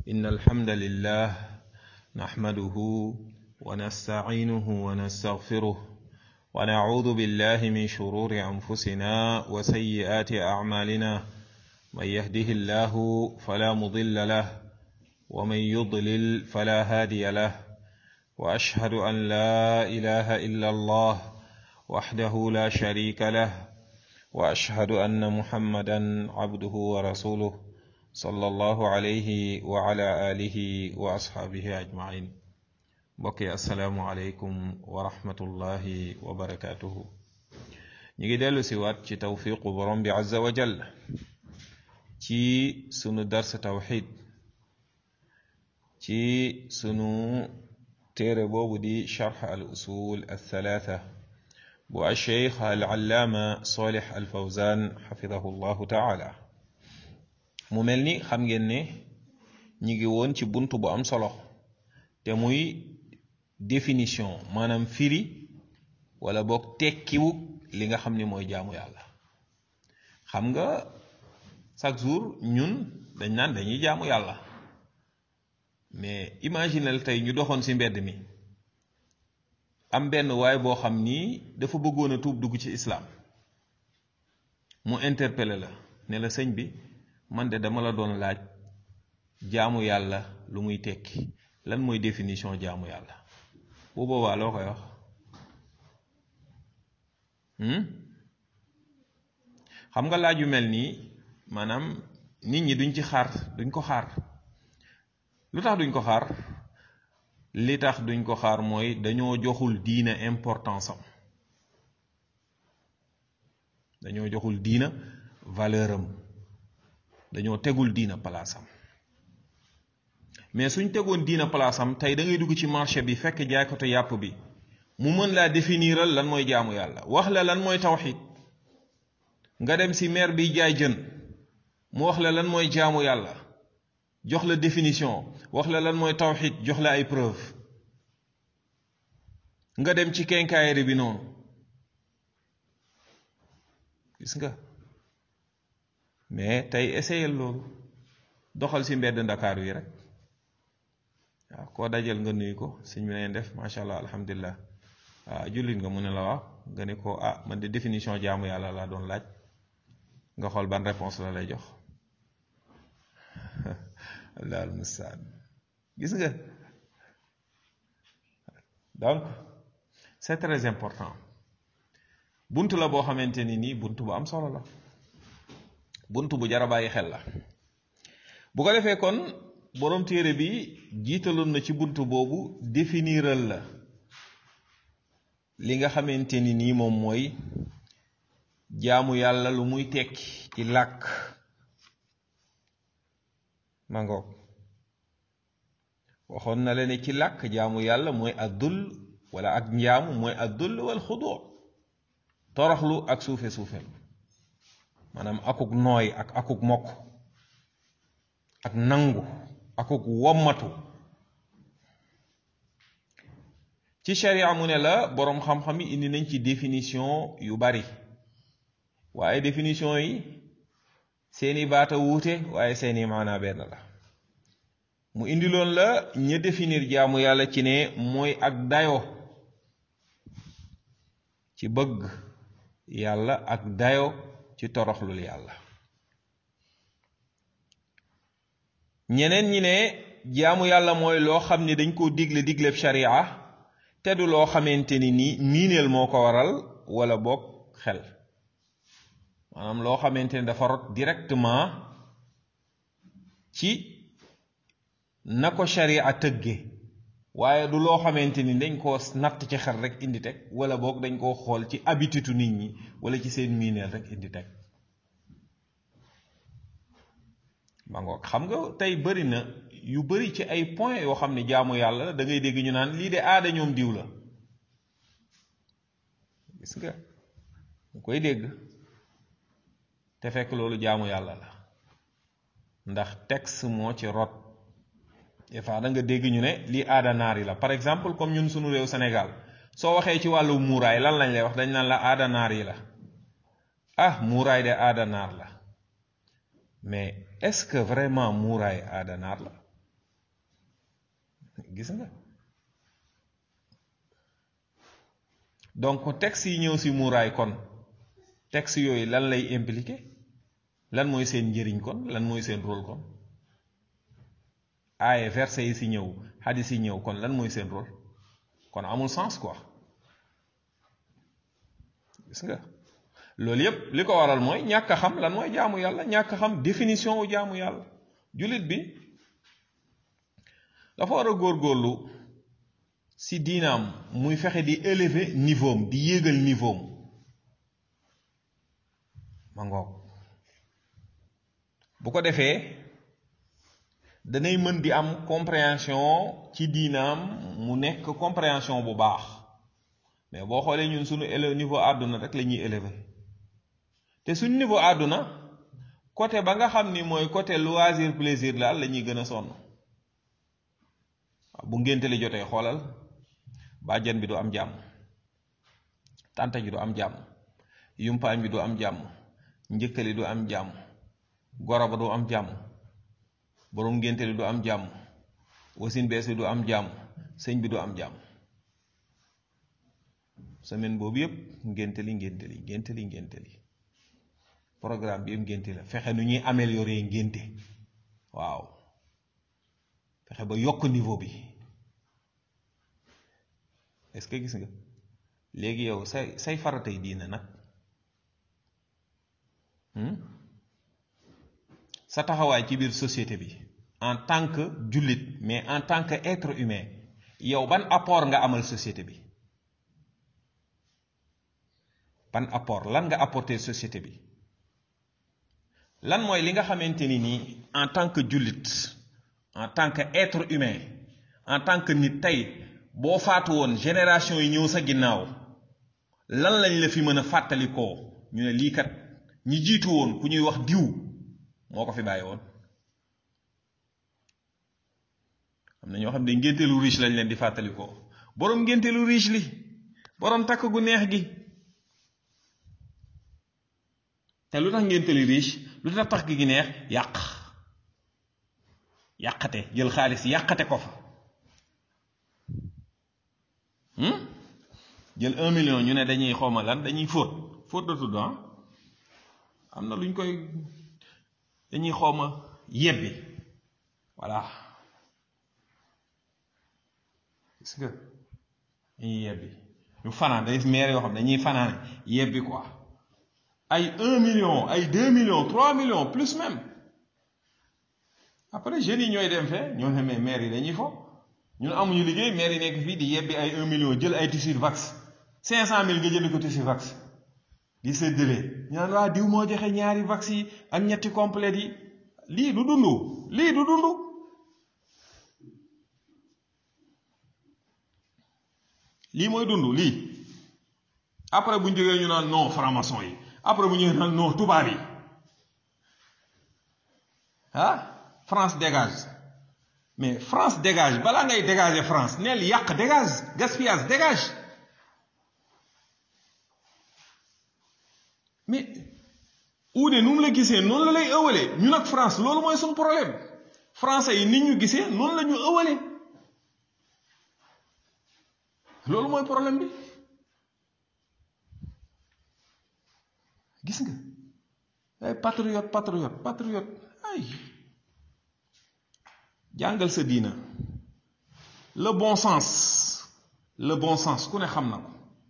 إن الحمد لله نحمده ونستعينه ونستغفره ونعوذ بالله من شرور أنفسنا وسيئات أعمالنا من يهده الله فلا مضل له ومن يضلل فلا هادي له وأشهد أن لا إله إلا الله وحده لا شريك له وأشهد أن محمدا عبده ورسوله صلى الله عليه وعلى آله وأصحابه أجمعين بقي السلام عليكم ورحمة الله وبركاته نيجي دلو سوات ci tawfiqu borom bi azza wa jall ci sunu dars tawxid ci sunu téere boobu di charx al usul althalatha bu alcheikh alallaama solih alfawzan xafidahu llahu taala mu mel ni xam ngeen ne ñi ngi woon ci bunt bu am solo te muy définition maanaam firi wala boog tekkiwu li nga xam ni mooy jaamu yàlla xam nga chaque jour ñun dañ naan dañuy jaamu yàlla mais imaginel tey ñu doxoon ci mbedd mi am benn waay boo xam ni dafa bëggoon a tuub dugg ci islaam mu interpellé la ne la sëñ bi man de dama la doon laaj jaamu yàlla lu muy tekki lan mooy définition jaamu yàlla bu boobaa loo koy wax xam nga laaj yu mel nii maanaam nit ñi duñ ci xaar duñ ko xaar lu tax duñ ko xaar li tax duñ ko xaar mooy dañoo joxul diina importance am dañoo joxul diina valeur am dañoo tegul diina palaasam mais suñ tegoon diina palaasam tey da ngay dugg ci marché bi fekk jaaykatu yàpp bi mu mën laa définiral lan mooy jaamu yàlla wax la lan mooy tawxid nga dem si maire bi jaay jën mu wax la lan mooy jaamu yàlla jox la définition wax la lan mooy tawxid jox la ay preuve nga dem ci kenkaayeri bi noonu gis nga mais tey essayel loolu doxal si mbedd ndakaar yi rek waaw koo dajal nga nuyu ko sëñ bi neen def macha allah alhamdulilah waaw jullit nga mu ne la waaw nga ne ko ah man de définition jaamu yàlla laa doon laaj nga xool ban réponse la lay jox allah almustaan gis nga donc c'est très important bunt la boo xamante ni nii bunt bu am solo la bunt bu jar a bàyyi xel la bu ko defee kon boroom téere bi jiitaloon na ci bunt boobu définiral la li nga xamante ni nii moom mooy jaamu yàlla lu muy tekki ci làkk mangoog waxoon na la ne ci làkk jaamu yàlla mooy addul wala ak njaamu mooy addul wal xudoo toroxlu ak suufe suufelu maanaam akuk nooy ak akuk mokk ak nangu akuk wommatu ci sharia mu ne la boroom xam-xam yi indi nañ ci définition yu bari waaye définition yi seeni baata wuute waaye seeni maanaa benn la mu indi loon la ña définir jaamu yàlla ci ne mooy ak dayo ci bëgg yàlla ak dayo ci toroxlul yàlla ñeneen ñi ne jaamu yàlla mooy loo xam ne dañ koo digle digleb sharia te du loo xamante ni nii miineel moo ko waral wala boog xel maanaam loo xamante ni dafa rot directement ci na ko sharia tëgge waaye du loo xamante ni dañ koo natt ci xel rek indi teg wala boog dañ koo xool ci habitude nit ñi wala ci seen miineel rek indi teg ma ngoog xam nga tey bëri na yu bëri ci ay point yoo xam ne jaamu yàlla la da ngay dégg ñu naan lii de aada ñoom diw la gis nga mu koy dégg te fekk loolu jaamu yàlla la ndax texte moo ci rot des fois da nga dégg ñu ne lii aada naar yi la par exemple comme ñun sunu réew Sénégal soo waxee ci wàllu muuraay lan lañ lay wax dañ naan la aada naar yi la ah muuraay de aada naar la mais est-ce que vraiment muuraay aada naar la gis nga donc texte yi ñëw si muuraay kon texte yooyu lan lay impliqué lan mooy seen njëriñ kon lan mooy seen rôle kon aaye verset yi si ñëw hadis yi ñëw kon lan mooy seen rôle kon amul sens quoi gis nga loolu yépp li ko waral mooy ñàkk a xam lan mooy jaamu yàlla ñàkk a xam définition wu jaamu yàlla jullit bi dafa war a góorgóorlu si diinaam muy fexe di élever niveau am di yéegal niveau am ma ngoog bu ko defee danay mën di am compréhension ci diinaam mu nekk compréhension bu baax mais boo xoolee ñun suñu élève niveau àdduna rek la ñuy élever te suñu niveau àdduna côté ba nga xam ni mooy côté loisir plaisir daal la ñuy gën a sonn bu ngénte li jotee xoolal bàjjen bi du am jàmm tànta ji du am jàmm yumpaañ bi du am jàmm njëkkali du am jàmm goro ba du am jàmm boroom ngénte li du am jàmm wasin bees bi du am jàmm sëñ bi du am jàmm semaine boobu yépp ngénte li ngénte li ngénte li ngénte li programme bi yëpp ngénte la fexe nu ñuy améliorer ngénte waaw fexe ba yokk niveau bi est-ce que gis nga léegi yow say say faratay diina nag sa taxawaay ci biir société bi en tant que jullit mais en tant que être humain yow ban apport nga amal société bi ban apport lan nga apporter société bi lan mooy li nga xamante ni nii en tant que jullit en tant que être humain en tant que nit tey boo faatu woon génération yi ñëw sa ginnaaw lan lañ la fi mën a fàttalikoo ñu ne lii kat ñi jiitu woon ku ñuy wax diw moo ko fi bàyyi woon am na ñoo xam ne ngénteelu riche lañ leen di fàttalikoo boroom ngénteelu riche li boroom takk gu neex gi te lu tax ngénteelu riche lu tax takk gi neex yàq yàqate jël xaalis yàqate ko fa jël un million ñu ne dañuy xawma lan dañuy fóot fóot la tudd ah am na luñ koy dañuy xawma yebbi voilà gis nga dañuy yebbi ñu fanaan day maire yoo xam dañuy fanaan yebbi quoi ay un million ay deux millions trois millions plus même après jeunes yi ñooy dem fee ñoo xamee maire yi dañuy fo ñun amuñu liggéey maire yi nekk fii di yebbi ay un million jël ay tissu vax cinq cent mille nga jënd ko tissu vax di séddale ñu naan waa diw moo joxe ñaari vax yi ak ñetti complète yi lii du dund lii du dund lii mooy dund lii après bu ñu jógee ñu naan non franc-maçon yi après bu ñu naan non tubaab yi ah France dégage mais France dégage balaa ngay dégager France neel yàq dégage gaspillage dégage mais uude nu mu la gisee noonu la lay ëwalee ñun ak France loolu mooy suñu problème français yi nit ñu gisee noonu la ñu ëwalee loolu mooy problème bi gis nga ay patriote patriote patriote ay jàngal sa diina le bon sens le bon sens ku ne xam na ko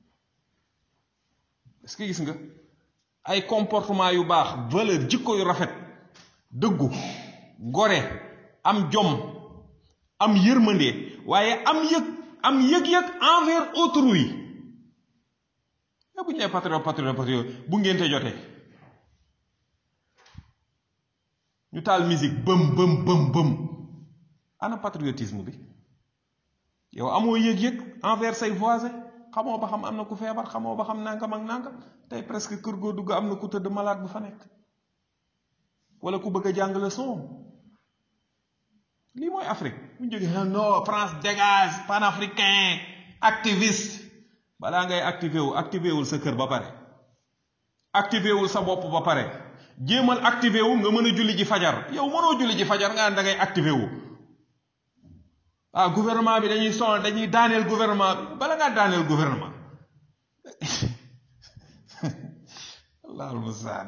est-ce que gis nga ay comportement yu baax valeur jikko yu rafet dëggu gore am jom am yërmande waaye am yëg am yëg-yëg envers autrui mais bu ñu nee patriote patriote patriote bu ngénte jotee ñu taal musique bëm bëm bëm bëm ana patriotisme bi yow amoo yëg-yëg envers say voisins xamoo ba xam am na ku feebar xamoo ba xam nangam ak nangam tey presque kër goo dugg am na ku tëdd malade bu fa nekk wala ku bëgg a jàng leçon lii mooy Afrique bu ñu jógee non France dégage panafricain activiste balaa ngay activé wu activé wul sa kër ba pare activé wul sa bopp ba pare jéemal activé wu nga mën a julli ji fajar yow mënoo julli ji fajar nga da ngay activé wu ah gouvernement bi dañuy sonal dañuy daaneel gouvernement bi bala ngaa daaneel gouvernement allahul mustaan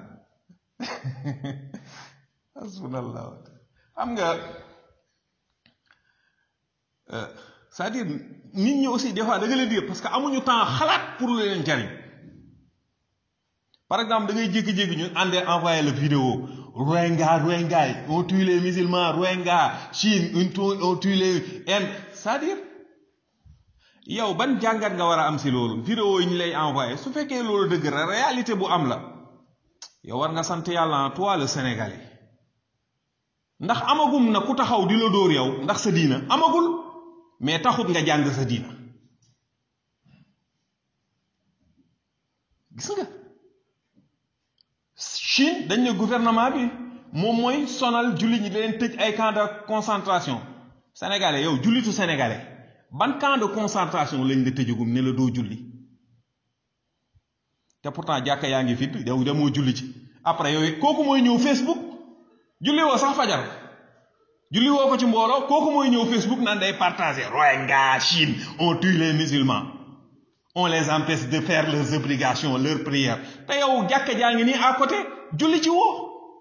hasbunallah xam nga c'est-à-dire nit ñi aussi des fois da nga leen di parce que amuñu temps xalaat pour lu leen jariñ par exemple da ngay jékki-jékki ñu àndee envoyé la vidéo Rohingya Rohingya on tue les musulmans Rohingya Chine on tue les Inde c'est-à-dire yow ban jàngat nga war a am si loolu vidéo yi ñu lay envoyé su fekkee loolu dëgg la réalité bu am la yow war nga sant yàlla toi le Sénégalais ndax amagum na ku taxaw di la dóor yow ndax sa diina amagul mais taxut nga jàng sa diina gis nga Chine dañ ne gouvernement bi moom mooy sonal jullit ñi leen tëj ay camp de concentration sénégalais yow jullitu sénégalais ban camp de concentration lañ la tëjagum ne la doo julli te pourtant jàkka yaa ngi fit yow demoo julli ci après yow kooku mooy ñëw Facebook julli woo sax fajar julli woo ko ci mbooloo kooku mooy ñëw Facebook naan day partager Rohingya Chine on tue les musulmans on les empêche de faire leurs obligations leurs prières te yow jàkka jaa ngi nii à côté julli ci woo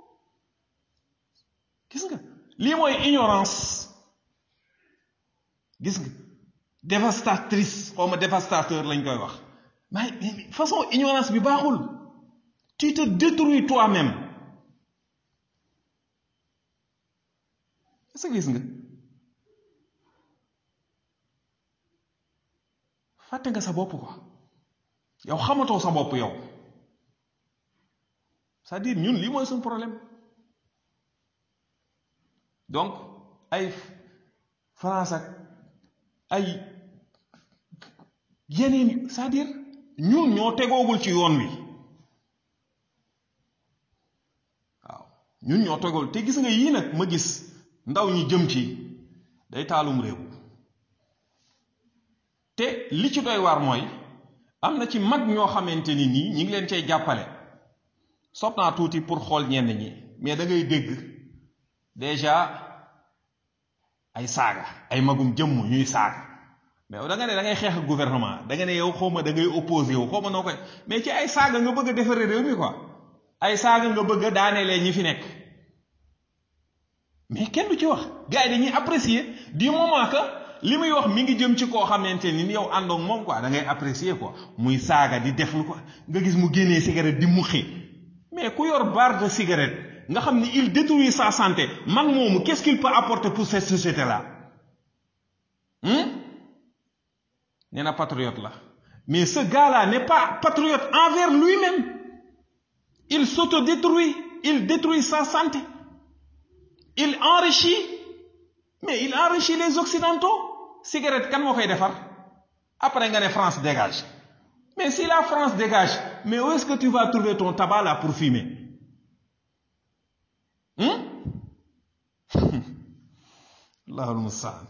gis nga lii mooy ignorance gis nga dévastatrice xaw ma dévastateur lañ koy wax mais façon ignorance bi baaxul tu te détruis toi-même est-ce que gis nga fàtte nga sa bopp quoi yow xamatoo sa bopp yow c'est-à-dire ñun lii mooy suñu problème donc ay France ak ay yeneen c'est-à-dire ñun ñoo tegoogul ci yoon wi waaw ñun ñoo tegoogul te gis nga yii nag ma gis ndaw ñi jëm ci day taalum réew te li ci doy waar mooy am na ci mag ñoo xamante ni nii ñi ngi leen cay jàppale sopp naa tuuti pour xool ñenn ñi mais da ngay dégg déjà ay saaga ay magum jëmm ñuy saaga mais da nga ne da ngay xeex ak gouvernement da nga ne yow xaw ma da ngay opposé yow xaw ma noo koy mais ci ay saaga nga bëgg a defaree réew mi quoi ay saaga nga bëgg a daanelee ñi fi nekk mais kenn du ci wax gars yi dañuy apprécier du moment que li muy wax mi ngi jëm ci koo xamante ni yow àndoog moom quoi da ngay apprécier quoi muy saaga di def lu ko nga gis mu génnee cigarette di muxi mais ku yor barre de cigarette nga xam ni il détruit sa santé mag moomu qu'est-ce qu'il peut apporter pour cette société là nee na patriote la mais ce gars-là n'est pas patriote envers lui-même il s'autodétruit il détruit sa santé il enrichit mais il enrichit les occidentaux cigarette kan moo koy defar après nga ne France dégage mais si la France dégage mais où est-ce que tu vas trouver ton tabac là pour fumer allahul mustaan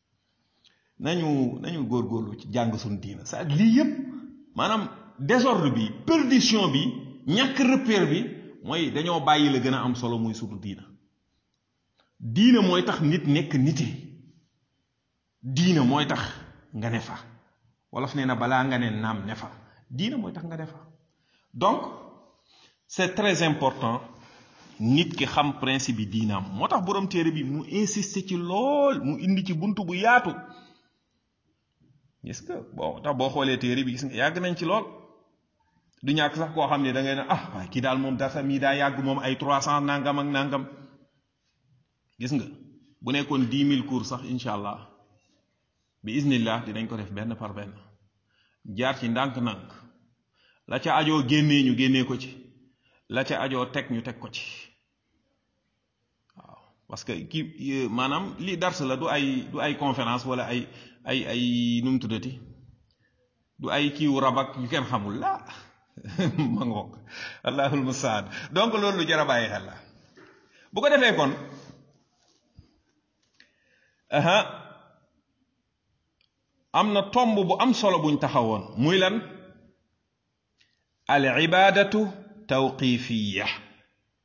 nañu nañu góorgóorlu ci jàng suñu diina c'est lii yépp maanaam désordre bi perdition bi ñàkk repère bi mooy dañoo bàyyi la gën a am solo muy suñu diina diina mooy tax nit nekk nite diina mooy tax nga ne fa wolof nee na balaa nga ne naam ne fa diina mooy tax nga ne fa donc c'est très important nit ki xam principe bi diinaam moo tax borom téere bi mu insister ci lool mu indi ci bunt bu yaatu gis nga bon tax boo xoolee téere bi gis nga yàgg nañ ci lool du ñàkk sax koo xam ne da ngay ne ah waaye kii daal moom dasa mii daa yàgg moom ay trois cent nangam ak nangam gis nga bu nekkoon dix mille cours sax incha allah bi iznillah dinañ ko def benn par benn jaar ci ndànk-ndànk la ca ajoo génnee ñu génnee ko ci la ca ajoo teg ñu teg ko ci waaw parce que kii maanaam lii dars la du ay du ay conférence wala ay ay ay nu mu tuddati du ay kiiwu rabak yu kenn xamul la ma ngoog allahul mustaan donc loolu lu jar a bàyyi xel la bu ko defee kon aha am na tomb bu am solo buñ taxawoon muy lan al ibadatu tawqifiya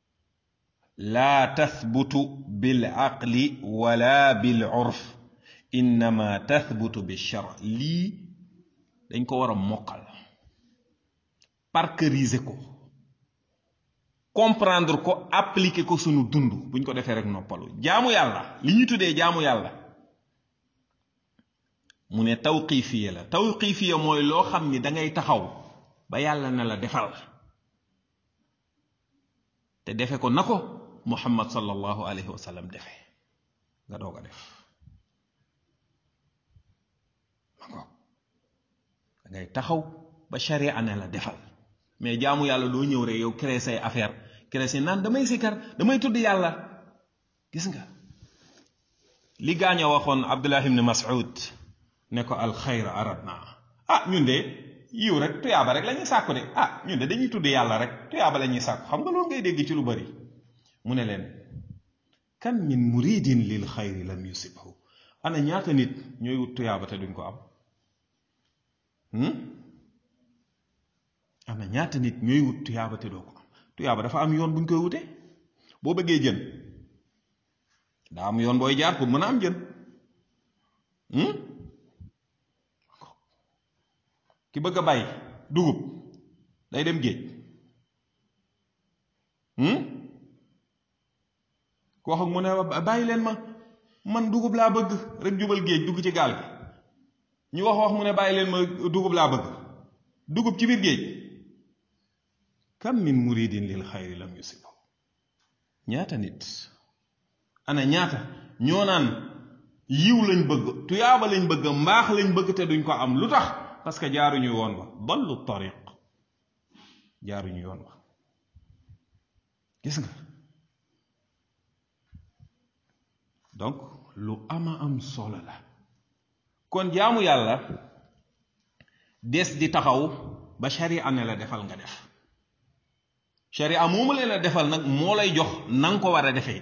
laa tathbutu bil aqli wala bil urf innama tathbutu bi shar lii dañ ko war a mokkal parkeriser ko comprendre ko appliquer ko sunu dund buñ ko defee rek noppalu jaamu yàlla li ñuy tuddee jaamu yàlla mu ne tawqifiya la tawqifiya mooy loo xam ni da ngay taxaw ba yàlla na la defal te defe ko na ko muhammad sallallahu alayhi wa sallam defe nga doog a def ma ngoog da ngay taxaw ba sharia ne la defal mais jaamu yàlla doo ñëw rek yow créer say affaire créer say naan damay sikar damay tudd yàlla gis nga li gaañ a waxoon abdullah ibn mas'ud ne ko alxayr aradna ah ñun de yiw rek tuyaaba rek la ñuy sàkku de ah ñun de dañuy tudd yàlla rek tuyaaba la ñuy sàkku xam nga loolu ngay dégg ci lu bari mu ne leen kan min muridin lil xayri lam yusibhu ana ñaata nit ñooy wut tuyaaba te duñ ko am am na ñaata nit ñooy wut tuyaaba te doo ko am tuyaaba dafa am yoon buñ koy wute boo bëggee jën daa am yoon booy jaar pour mën a am jën ki bëgg a bay dugub day dem géej ku wax ak mu ne bàyyi leen ma man dugub laa bëgg rek jubal géej dugg ci gaal gi ñu wax wax mu ne bàyyi leen ma dugub laa bëgg dugub ci biir géej kam min muridin lil xayri lam yusibu ñaata nit ana ñaata ñoo naan yiw lañ bëgg tuyaaba lañ bëgg mbaax lañ bëgg te duñ ko am lu tax parce que jaaruñu yoon wa dallu tariq jaaruñu yoon wa gis nga donc lu ama am solo la kon jaamu yàlla des di taxaw ba sharia ne la defal nga def sharia moomu leen la defal nag moo lay jox na nga ko war a defee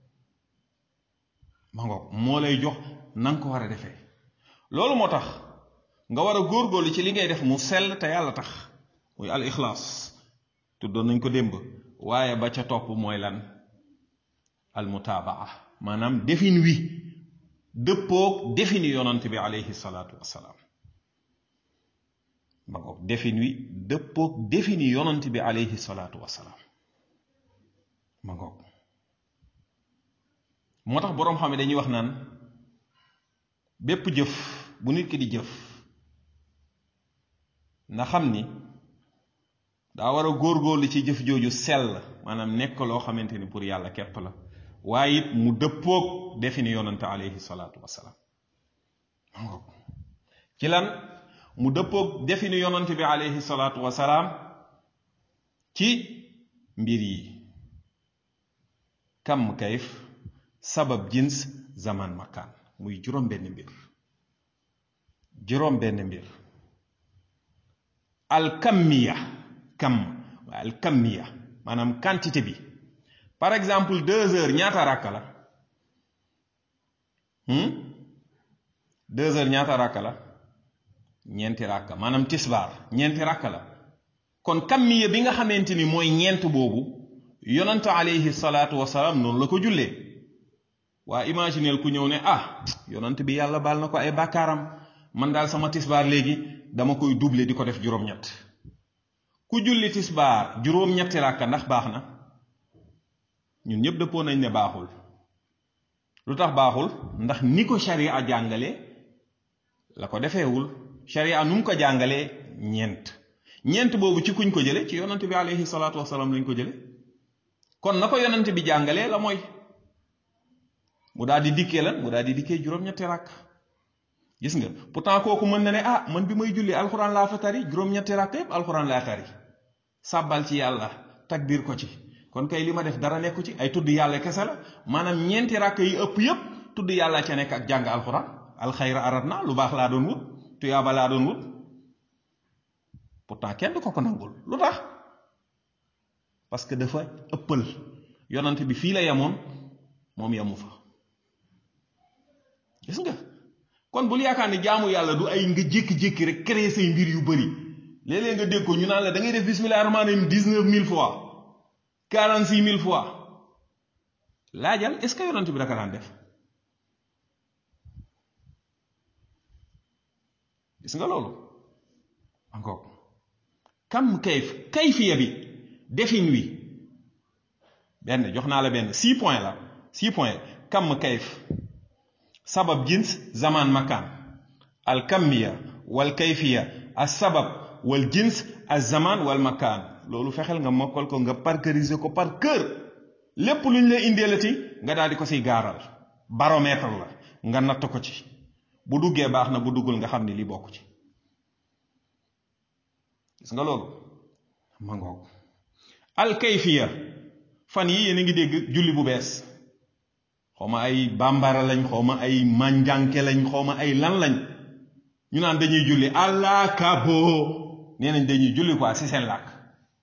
ma ngoog moo lay jox na nga ko war a defee loolu moo tax nga war a góorgóorlu ci li ngay def mu sell te yàlla tax muy al ixlaas tuddoon nañ ko démb waaye ba ca topp mooy lan al mutaabaa maanaam defin wi dëppoog defini yonant bi alayhi salaatu wassalaam ma ngoog defin wi dëppoog defini yonant bi alayhi salaatu wassalaam ma ngoog moo tax boroom xam ne dañuy wax naan bépp jëf bu nit ki di jëf na xam ni daa war a góorgóorlu ci jëf jooju sell maanaam nekk loo xamante ni pour yàlla képp la waaye it mu dëppoog defini yonante alayhi salaatu wassalaam ci lan mu dëppoog defini yonante bi alayhi salaatu wassalaam ci mbir yi kam kayf sabab jins zaman makaan muy juróom benn mbir juróom benn mbir alkammiya kam alkammiya maanaam quantité bi par exemple deux heures ñaata ràkka la deux heures ñaata ràkka la ñeenti ràkka maanaam tisbaar ñeenti ràkka la kon kammiya bi nga xamante ni mooy ñeent boobu yonante alayhi salaatu wasalaam noonu la ko jullee waa imagineel ku ñëw ne ah yonant bi yàlla baal na ko ay bàkkaaram man daal sama tisbaar léegi dama koy doubler di ko def juróom-ñett ku julli tisbaar juróom-ñetti ràkka ndax baax na ñun ñëpp dëppoo nañ ne baaxul lu tax baaxul ndax ni ko sharia jàngale la ko defeewul sharia nu mu ko jàngalee ñeent ñeent boobu ci kuñ ko jële ci yonant bi alayhi salaatu wasalaam lañ ko jële kon na ko yonant bi jàngalee la mooy mu daal di dikkee lan mu daal di dikkee juróom-ñetti ràkk gis nga pourtant kooku mën na ne ah man bi may julli alxuraan laa fa tari juróom-ñetti ràkk yépp alxuraan laa tari sàbbal ci yàlla takbiir ko ci kon kay li ma def dara nekku ci ay tudd yàlla kese la maanaam ñeenti ràkk yi ëpp yépp tudd yàlla ca nekk ak jàng alxuraan alxayra arat na lu baax laa doon wut tuyaaba laa doon wut pourtant kenn du ko ko nangul lu tax parce que dafa ëppal yonant bi fii la yemoon moom yemu fa gis nga kon bul yaakaar ni jaamu yàlla du ay nga jékki-jékki rek créer say mbir yu bëri léeg-léeg nga dégg ko ñu naan la da ngay def bismillah rahmaan rahim dix-neuf mille fois quarante-six mille fois laajal est-ce que yonent bi daka daan def gis nga loolu encore kam kayf kayfiya bi defin wi benn jox naa la benn six point la six point kam kayf sabab jins zaman makaan al kammiya wal kayfiya al sabab wal jins al zaman wal makaan loolu fexeel nga mokkal ko nga parkeriser ko par cœur lépp lu ñu la indeelati nga daal di ko siy gaaral baromètre la nga natt ko ci bu duggee baax na bu duggul nga xam ni li bokk ci gis nga loolu ma ngoog al kayfiya fan yi yéen a ngi dégg julli bu bees xawma ay bambara lañ xawma ay manjanke lañ xawma ay lan lañ ñu naan dañuy julli allah kabo nee nañ dañuy julli quoi si seen làkk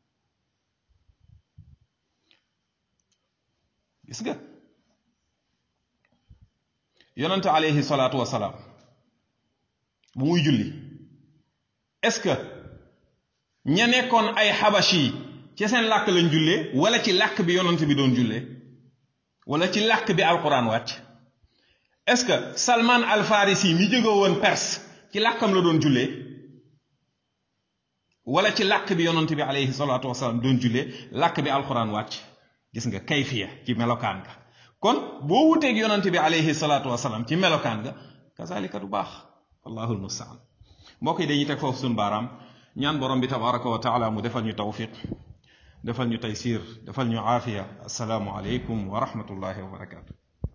gis nga yonante alayhi salaatu wasalaam bu muy julli est-ce que ña nekkoon ay xabashi yi ci seen làkk lañ jullee wala ci làkk bi yonante bi doon jullee wala ci làkk bi alquran wàcc est-ce que salman al farisi mi jóge woon perse ci làkkam la doon jullee wala ci làkk bi yonante bi alayhi salaatu wasalaam doon jullee làkk bi alquran wàcc gis nga kayfiya ci melokaan nga kon boo wuteeg yonante bi alayhi salaatu wasalaam ci melokaan nga kazalika du baax wallahu almustaan mbokk yi dañuy teg foofu suñu baaraam ñaan borom bi tabaraka wa taala mu defal ñu tawfiq defal ñu taysir defal ñu aafiya assalaamu aleykum wa rahmatullahi wa barakatu